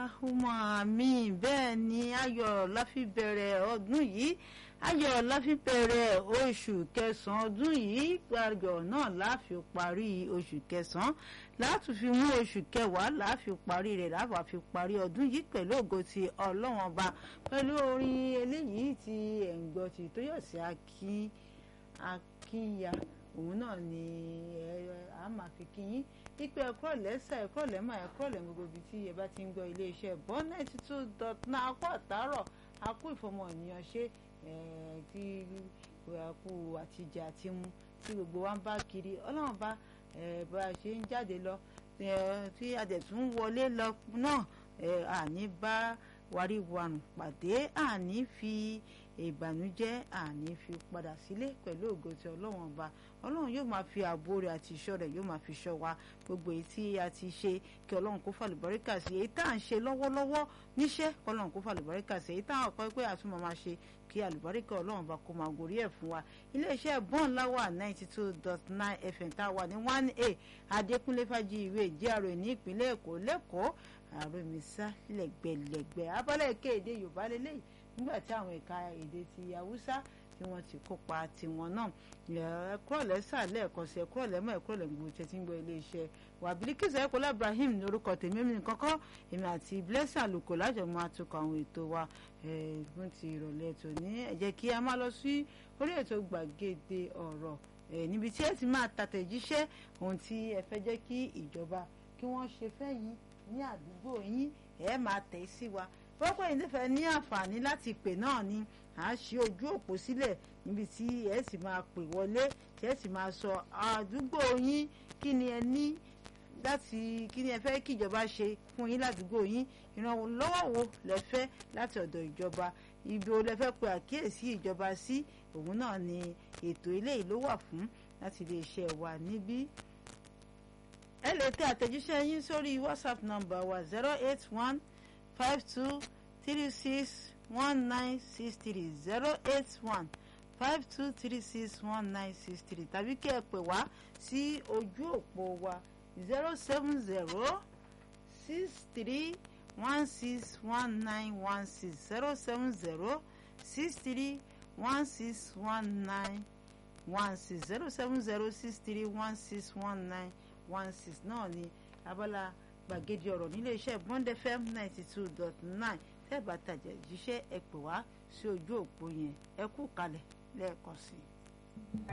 Allahumma àmín bẹ́ẹ̀ ni ayọ̀ la fi bẹ̀rẹ̀ ọdún yìí ayọ̀ la fi bẹ̀rẹ̀ oṣù kẹsàn-án ọdún yìí ayọ̀ náà la fi parí oṣù kẹsàn-án láti fi mú oṣù kẹwàá la fi parí rẹ̀ láwa fi parí ọdún yìí pẹ̀lú ògo ti ọlọ́wọ́n ọba pẹ̀lú orin eléyìí tí ẹ̀ ń gbọ́ ti Tóyọ̀sí akínya òun náà ni a máa fi kí yín pípẹ́ ẹ̀kọ́ lẹ́sà ẹ̀kọ́ lẹ́mà ẹ̀kọ́ lẹ́ gbogbo ibi tí ẹ bá ti ń gbọ́ iléeṣẹ́ bọ́n ninety two dot nine akó àtàárọ̀ akó ìfọmọ ènìyàn ṣe tí àkú àtijọ́ àti mu tí gbogbo wa ń bá kiri ọlọ́run bá bá a ṣe ń jáde lọ tí a dẹ̀ tún wọlé lọ náà àní bá wàríwàrùn pàdé àní fi ìbànújẹ́ àní fi padà sílé pẹ̀lú ògo tí ọlọ́run ọba ọlọ́run yóò máa fi ààbò rẹ̀ àti ìṣọ́ rẹ̀ yóò máa fi ṣọ́ wa gbogbo èyí tí a ti ṣe kí ọlọ́run kó fàlùbáríkà sí èyí tá à ń ṣe lọ́wọ́lọ́wọ́ níṣẹ́ kí ọlọ́run kó fàlùbáríkà sí èyí tá à ń kọ́ pé àtúmọ̀ máa ṣe kí àlùbáríkà ọlọ́run bá kó máa gorí ẹ̀ fún wa iléeṣẹ́ bọ́ọ̀n láwà ninety two dot nine fm tá a wà ní one a adékúnlé fàájì ìwé ìjẹ́rò ní ìpínlẹ̀ èkó lẹ́kọ̀ọ́ àròmísà lẹ́gbẹ̀lẹ́gbẹ̀ abọ́lẹ̀ kéde yorùbá lélẹ́yìí nígbà tí àwọn ẹ̀ka èdè ti haúsá tí wọ́n ti kópa tiwọn náà ẹ̀kúrọ̀lẹ́ sàlẹ̀ ẹ̀kọ́sẹ̀ ẹ̀kúrọ̀lẹ́ mọ́ ẹ̀kúrọ̀lẹ́ gbogbo tẹ́tí ń gbọ́ iléeṣẹ́ wà Bílíkísù ẹ̀kọ́lá Ibrahim lórúkọ tèmi mi kọ́kọ́ èmi àti Blessing àlùkò lájọ máa tukọ̀ àwọn ètò wa fún ti ìrọ̀lẹ́ ètò ní ẹ jẹ́ kí a máa lọ sí orí ètò gbàgede ọ̀rọ̀ níbi tí ẹ ti máa tàtẹ̀jíṣẹ́ ohun tí ẹ fẹ́ jẹ́ kí ìjọba kí wọ́n ṣe fẹ́ yín ní àdúgbò yín ẹ máa tẹ̀ sí wa pọ́pọ́ yìí nífẹ̀ẹ́ ní àǹfààní láti pè náà ni à á ṣe ojú òpó sílẹ̀ níbi tí ẹ sì máa pè wọlé tí ẹ sì máa sọ àdúgbò yín kí ni ẹ ní láti kí ni ẹ fẹ́ kí ìjọba ṣe fún yín ládùúgbò yín ìrànlọ́wọ́ wo lẹ fẹ́ láti ọ̀dọ̀ ìjọba ibi wo lẹ fẹ́ pe àkíyèsí ìjọba sí òun náà ni ètò eléyìí ló wà fún láti lè ṣe wà níbí ẹ lè tẹ àtẹ̀jíṣẹ́ yín sórí whatsapp number wa zero eight one five two three six one nine six three zero eight one five two three six one nine six three tàbí kí ẹ pè wá sí ojú òpó wa zero seven zero six three one six one nine one six zero seven zero six three one six one nine one six zero seven zero six three one six one nine one six náà ni abala gbàgede ọ̀rọ̀ nílé iṣẹ́ bond fm ninety two dot nine tẹ́ẹ̀bà tàjẹ̀ jíṣẹ́ ẹ pè wá sí ojú òpó yẹn ẹ kú kalẹ̀ lẹ́ẹ̀kan sí i.